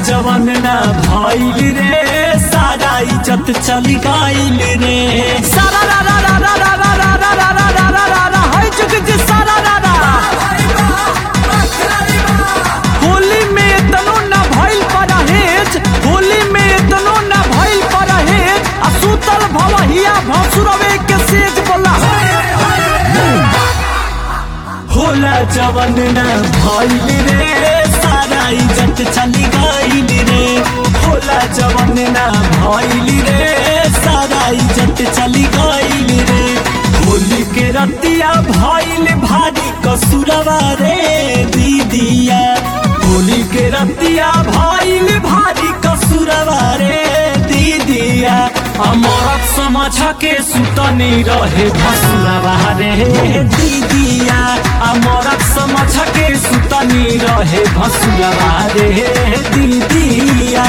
जवन ना भइल रे सारा इज्जत चली गइल रे सारा रा रा रा रा रा रा रा रा रा रा रा रा रा रा है जुग जी सारा रा रा होली में तनो ना भइल परहेज होली में तनो ना भइल परहेज आ सुतल भवहिया भसुरवे के सेज बोला होला जवन ना भइल रे सारा इज्जत चली गइल रे होला जवन ना भइल रे सारा इज्जत चली गइल रे होली के रतिया भइल भारी कसुरवा रे दीदिया होली के रतिया भइल भारी कसुरवा रे दीदिया अमरत समझ के सुतनी रहे भसुरवा रे दीदिया अमरत समझ के सुतनी रहे भसुरवा रे दीदिया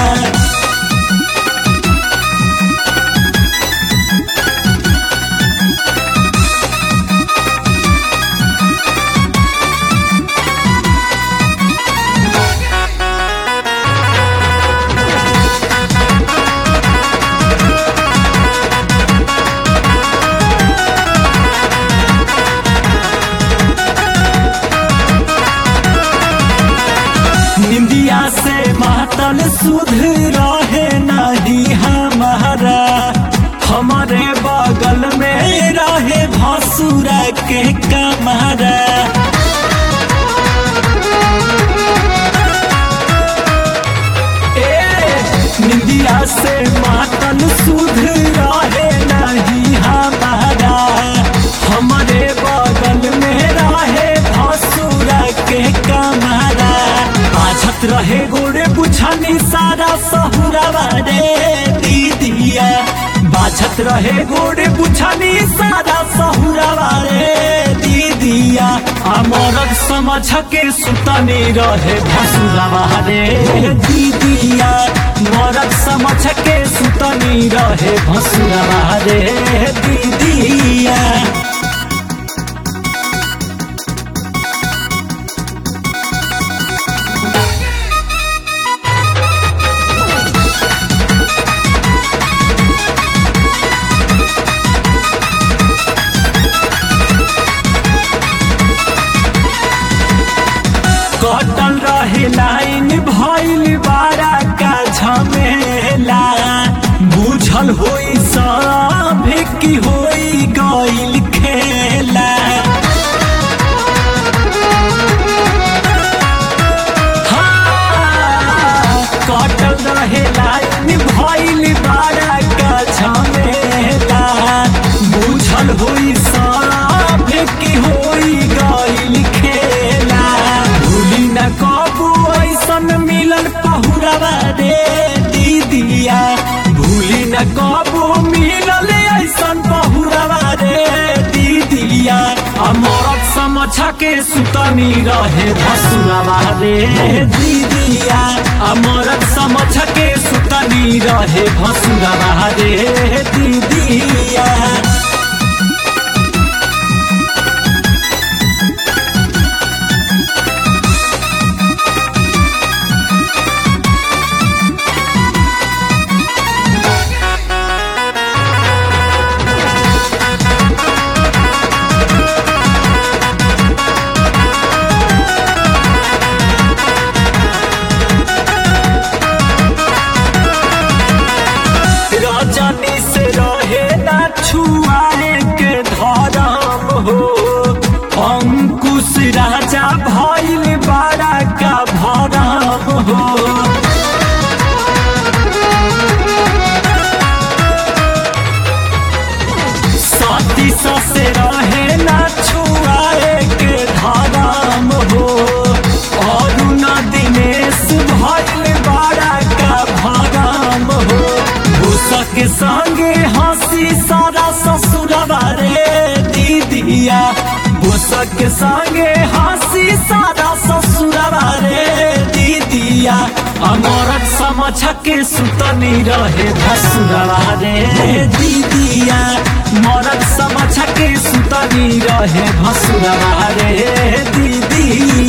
निंदिया से मातल सुध रहे नहीं हमारा हमारे बगल में रहे भसुरा के कमरा ए, निंदिया से मातल सुध रहे नहीं हमारा हमारे बगल में रहे भसुरा के कमरा आछत रहे गोरे बुझानी सारा सहुरवा रे दीदिया बाछत रहे गोरे बुझानी सारा सहुरवा रे दीदिया अमरक समझ के सुतनी रहे भसुरवा रे दीदिया मरक समझ के सुतनी रहे भसुरवा रे दीदिया कटल रहे लाइन भइल बारा का झमेला बुझल होई सब की होई गइल खेला हाँ, कटल रहे लाइन भइल बारा का झमेला बुझल होई सब की होई गइल खेला भूली न कबू ऐसन मिलन पहुरवा रे दीदिया भूली न कबू मिलल ऐसन पहुरवा रे दीदिया अमरत समझ के सुतनी रहे भसुरवा रे दीदिया अमरत समझ के सुतनी रहे भसुरवा रे दीदिया रजनी से रहे ना छुआए के धरम हो अंकुश राजा भइल बड़ा का भरम हो सती से रहे ना छुआए के धरम हो और न दिनेश भइल बड़ा का भरम हो भूसक संगे हंसी सारा ससुरवा रे दीदिया भूसक संगे हंसी सारा ससुरवा रे दीदिया अमरत समझ के सुतनी रहे भसुरवा रे दीदिया मरद समझ के सुतनी रहे भसुरवा रे दीदिया